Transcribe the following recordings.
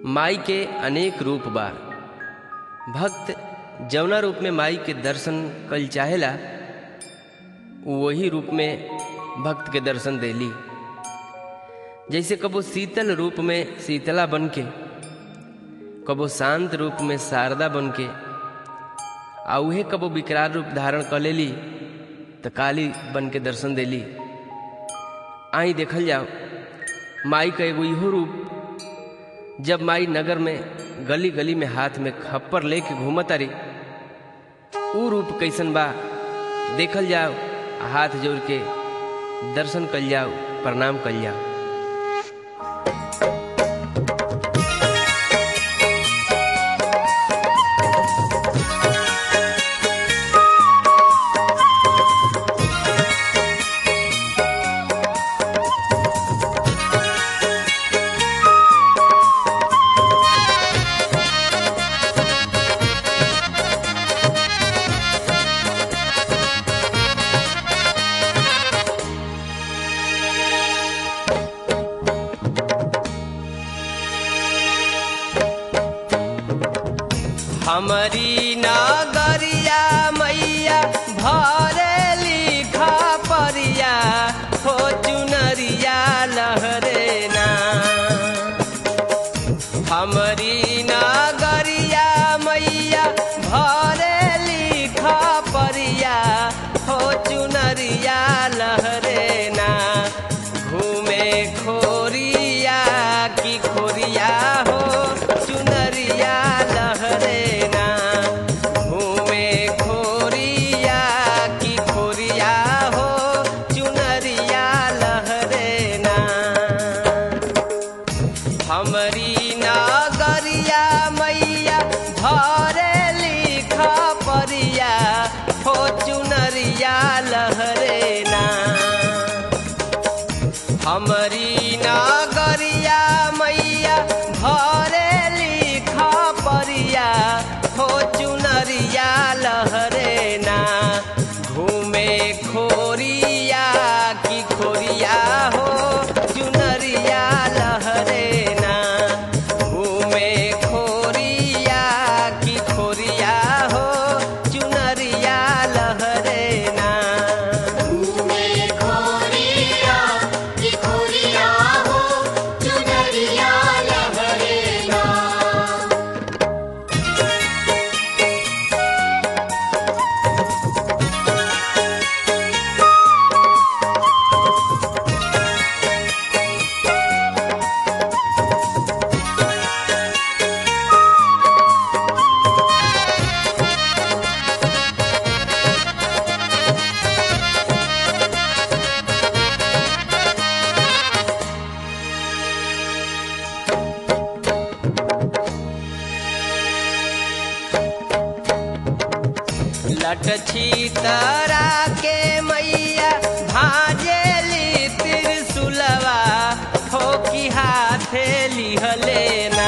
माई के अनेक रूप बा भक्त जवना रूप में माई के दर्शन कल चाहेला वही रूप में भक्त के दर्शन देली जैसे कबो शीतल रूप में शीतला बन के कबो शांत रूप में शारदा बन के आ उहे कबो विकराल रूप धारण कर लेली तो काली बन के दर्शन देली आई देखल जाओ माई का एगो इहो रूप जब माई नगर में गली गली में हाथ में खप्पर लेके घूमत अरे ऊ रूप कैसन बा देखल जाओ हाथ जोड़ के दर्शन कल जाओ प्रणाम कल जाओ हमारी नागरिया मैया भरे लिखा परिया हो चुनरिया लहरे ना हमारी नागरिया मैया भरे लिखा परिया हो चुनरिया लहरे ना घूमे खोरिया की खोरिया हो चुनरिया लहरे ना घूमे खोरिया की खोरिया हो चुनरिया लहरे ना हमरी नागरिया मैया भरे लिखा परिया हो चुनरिया लहरे ना हमरी नागरिया मैया भरे लिखा परिया हो चुनरिया लहरे ना घूमे खोरिया की खोरिया हो चुनरिया लहरे ना घूमे खोरिया की खोरिया हो चुनरिया लहरे ना में खोरिया की खोरिया हो चुनरिया लहरेना लट तरा के मैया भाजेली त्रिशुलवा हो की हाथे लिहलेना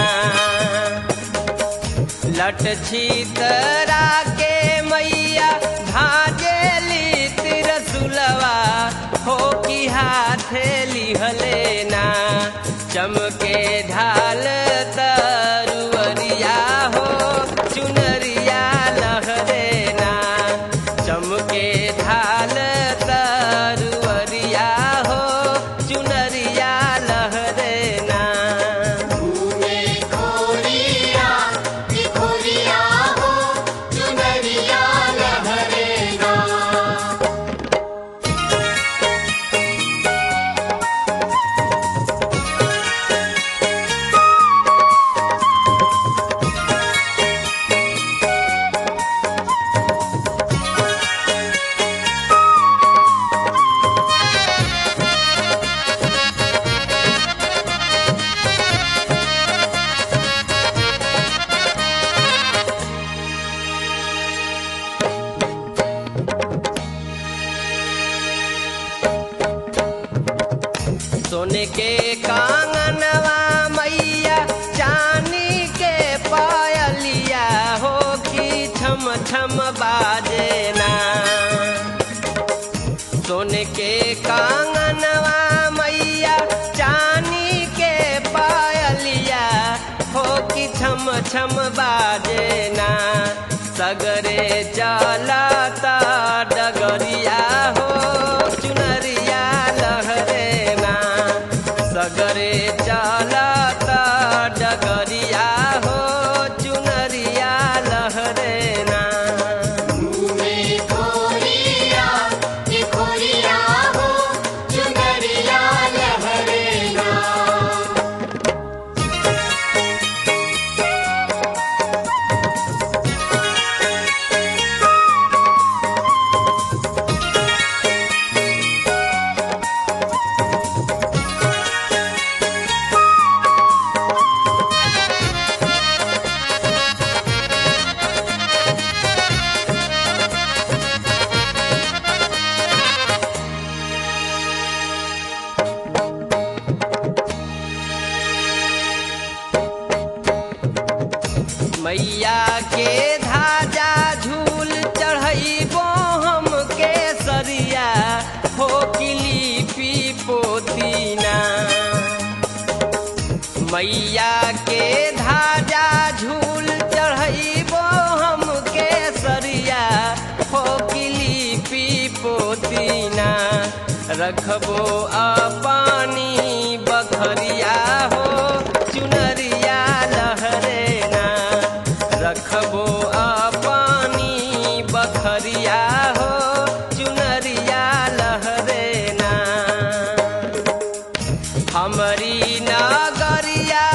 लट तरा के मैया भाजेली त्रिशुलवा हो की हाथे लिहलेना चमके ढाल तरुअरिया हो चुनरिया लहरेना चमके ढाल तरुअरिया हो चुनरिया लहरेना में खोरिया की खोरिया हो चुनरिया लहरेना हमारी छम बाजे ना सगरे चलता डगरिया हो चुनरिया लहरे ना सगरे चलता डगरिया हो चुनरिया लहरे ना में खोरिया कि खोरिया हो चुनरिया लहरेगा मैया के धाजा झूल चढ़ैबो हम के सरिया हो लिपि पोतीना मैया के धाजा झूल चढ़ैबो हम के सरिया हो लिपि पोतीना रखबो अपानी बखरिया हो चुनरिया लहरेना रखबो अपानी बखरिया हो चुनरिया लहरेना हमरी नगरिया